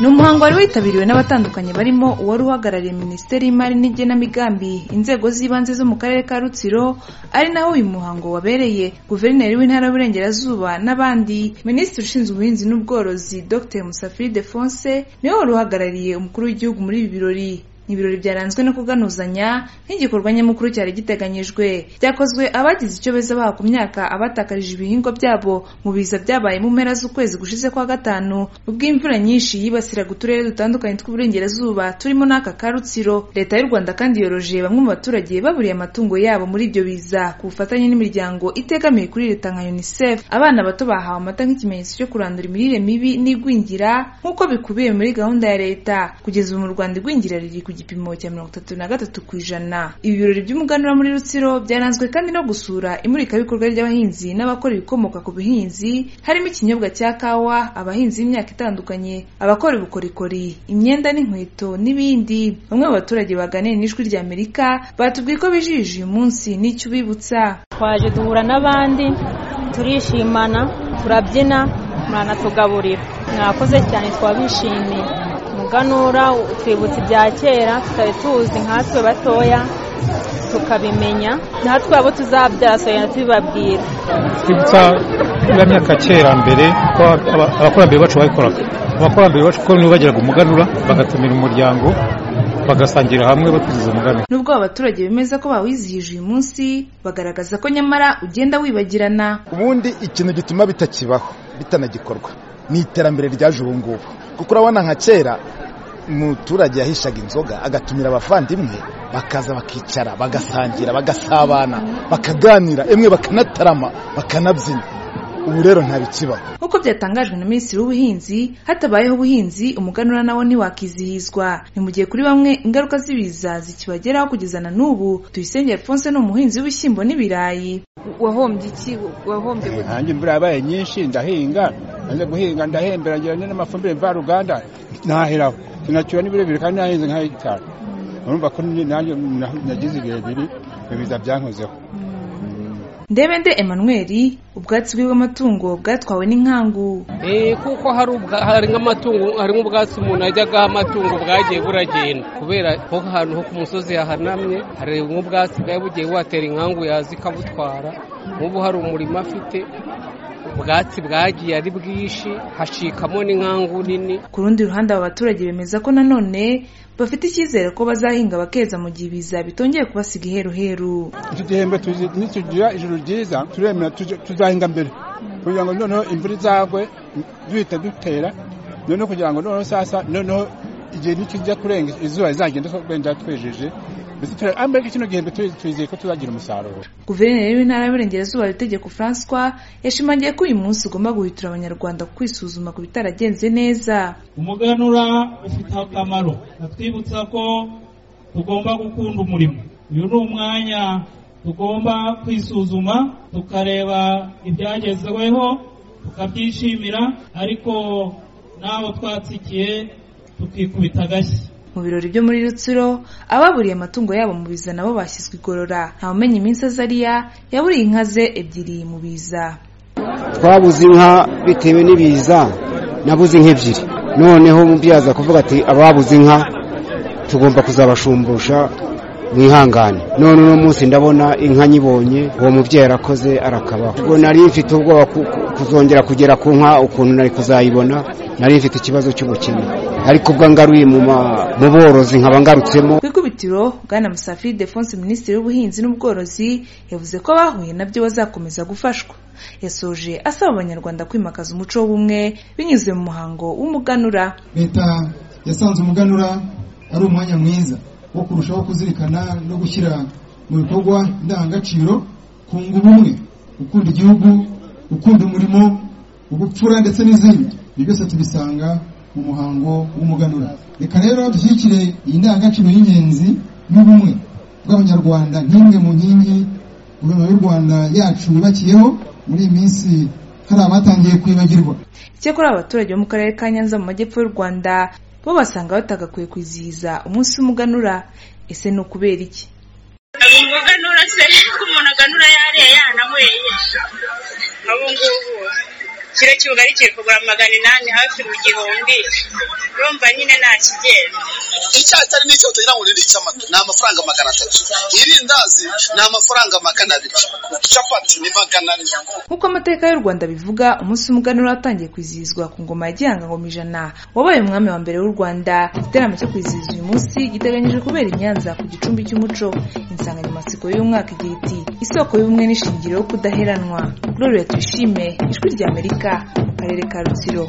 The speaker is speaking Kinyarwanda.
ni umuhango wari witabiriwe n'abatandukanye barimo uwari uhagarariye minisiteri y'imari n'igenamigambi inzego z'ibanze zo mu karere ka rutsiro ari naho uyu muhango wabereye guverineri w'intara y'uburengerazuba n'abandi minisitiri ushinzwe ubuhinzi n'ubworozi dr musafiri defonse niwe wari uhagarariye umukuru w'igihugu muri ibi birori ni ibirori byaranzwe no kuganuzanya nk'igikorwa nyamukuru cyari giteganyijwe byakozwe abagize icyo beza baha ku myaka abatakarije ibihingwa byabo mu biza byabaye mu mpera z'ukwezi gushize kwa gatanu ubwo imvura nyinshi yibasiraga uturere dutandukanye tw'uburengerazuba turimo n'aka ka rutsiro leta y'u rwanda kandi yoroje bamwe mu baturage baburiye amatungo yabo muri ibyo biza ku bufatanye n'imiryango itegamiye kuri leta nka unicef abana bato bahawe amata nk'ikimenyetso cyo kurandura imirire mibi n'igwingira nk'uko bikubiye muri gahunda ya leta kugeza ubu mu rwanda igwingira riri ku gipimo cya mirongo itatu na gatatu ku ijana ibi birori by'umuganura muri rutsiro byaranzwe kandi no gusura imurikabikorwa ry'abahinzi n'abakora ibikomoka ku buhinzi harimo ikinyobwa cya kawa abahinzi b'imyaka itandukanye abakora ubukorikori imyenda n'inkweto n'ibindi bamwe mu baturage baganiye n'ijwi rya amerika batubwiye ko bijijije uyu munsi n'icyo ubibutsa twaje duhura n'abandi turishimana turabyina muranatugaburira mwakoze cyane twabishimiye umuganura utwibutsa ibya kera tutari tuzi nkatwe batoya tukabimenya natwe abo tuzabyara soya tubibabwira twibutsa ya myaka ya kera mbere ko aba- abakurambere bacu babikoraga abakurambere bacu ko nibo bagiraga umuganura bagatumira umuryango bagasangira hamwe bakurikiza umuganura nubwo aba baturage bemeza ko bawizihije uyu munsi bagaragaza ko nyamara ugenda wibagirana ubundi ikintu gituma bitakibaho bitanagikorwa ni iterambere ryaje ubu ngubu kuko urabona nka kera umuturage yahishaga inzoga agatumira abavandimwe bakaza bakicara bagasangira bagasabana bakaganira emwe bakanatarama bakanabyina ubu rero ntabikibaho nk'uko byatangajwe na minisitiri w'ubuhinzi hatabayeho ubuhinzi umuganura nawo ntiwakizihizwa ni mu gihe kuri bamwe ingaruka z'ibiza zikibageraho kugeza na n'ubu tuyisenge alphonse ni umuhinzi w'ibishyimbo n'ibirayi wahombye iki wahombye gute? nanjye imvura yabaye nyinshi ndahinga nanze guhinga ndahembera ngira ni n'amafumbire mvaruganda ntaheraho sinacyura n'ibirebire kandi nahinze nka hegitari urumva ko nanjye nagize ibihe biri ibiza byankozeho ndebende emmanuel ubwatsi bwe bw'amatungo bwatwawe n'inkangu Eh, kuko hari ubwa- hari nk'amatungo hari nk'ubwatsi umuntu ajyaga amatungo bwagiye buragenda kubera ko ahantu ho ku musozi hahanamye hari nk'ubwatsi bwari bugiye buhatera inkangu yaza ikabutwara nk'ubu hari umurima afite ubwatsi bwagiye ari bwinshi hacikamo n'inkangu nini ku rundi ruhande aba baturage bemeza ko nanone bafite icyizere ko bazahinga bakeza mu gihe ibiza bitongeye kubasiga iheruheru icyo gihembwe tuzi- nitugira ijuru ryiza turemera tuje- tuzahinga mbere kugira ngo noneho imvura izagwe duhita dutera noneho kugira ngo noneho sasa noneho igihe nikijya kurenga izuba rizagenda wenda twejeje mbese tura- ambega kino gihembwe tuzi- twizeye ko tuzagira umusaruro guverineri w'intara y'uburengerazuba itegeko francois yashimangiye ko uyu munsi ugomba guhitura abanyarwanda ku kwisuzuma ku bitaragenze neza umuganura ufite akamaro atwibutsa ko tugomba gukunda umurimo uyu ni umwanya tugomba kwisuzuma tukareba ibyagezweho tukabyishimira ariko n'abo twatsikiye tukikubita agashyi mu birori byo muri rutsiro ababuriye amatungo yabo mu biza nabo bashyizwe igorora ntawumenya iminsi azariya yaburiye inka ze ebyiri mu biza twabuze inka bitewe n'ibiza nabuze inka ebyiri noneho umubyeyi aza kuvuga ati ababuze inka tugomba kuzabashumbusha mwihangane none uno munsi ndabona inka nyibonye uwo mubyeyi arakoze arakabaho ubwo nari mfite ubwoba ku- ku- kuzongera kugera ku nka ukuntu nari kuzayibona nari mfite ikibazo cy'ubukene ariko ubwo ngaruye mu ma- mu borozi nkaba ngarutsemo ku ikubitiro bwana musafiri defonse minisitiri w'ubuhinzi n'ubworozi yavuze ko abahuye nabyo bazakomeza gufashwa yasoje asaba abanyarwanda kwimakaza umuco w'ubumwe binyuze mu muhango w'umuganura leta yasanze umuganura ari umwanya mwiza wo kurushaho kuzirikana no gushyira mu bikorwa indangagaciro kunga ubumwe gukunda igihugu gukunda umurimo ubupfura ndetse n'izindi ibyo byose tubisanga mu muhango w'umuganura reka rero dushyigikire iyi ndangagaciro y'ingenzi y'ubumwe bw'abanyarwanda nk'imwe mu nkingi guverinoma y'u rwanda yacu yubakiyeho muri iyi minsi hari abatangiye kwibagirwa Icyakora abaturage bo mu karere ka Nyanza mu majyepfo y'u Rwanda bo basanga batagakwiye kwizihiza umunsi w'umuganura ese ni ukubera iki umuganura se ko umuntu aganura yariye yanamweye ubu ngubu kiro cy'ubugari kiri kugura magana inani hafi mu gihumbi urumva nyine nta kigenda icyatari n'icyo utagira ngo ni icy'amata ni amafaranga magana atatu irindazi ni amafaranga magana abiri capati ni magana ane nk'uko amateka y'u rwanda bivuga umunsi w'umuganura watangiye kwizihizwa ku ngoma ya gihanga ngoma ijana wabaye umwami wa mbere w'u rwanda igiterane cyo kwizihiza uyu munsi giteganyijwe kubera i nyanza ku gicumbi cy'umuco insanganyamatsiko y'umwaka igira iti isoko y'ubumwe n'ishingiro yo kudaheranwa gloria tuyishime ijwi ry'amerika mu karere ka rutsiro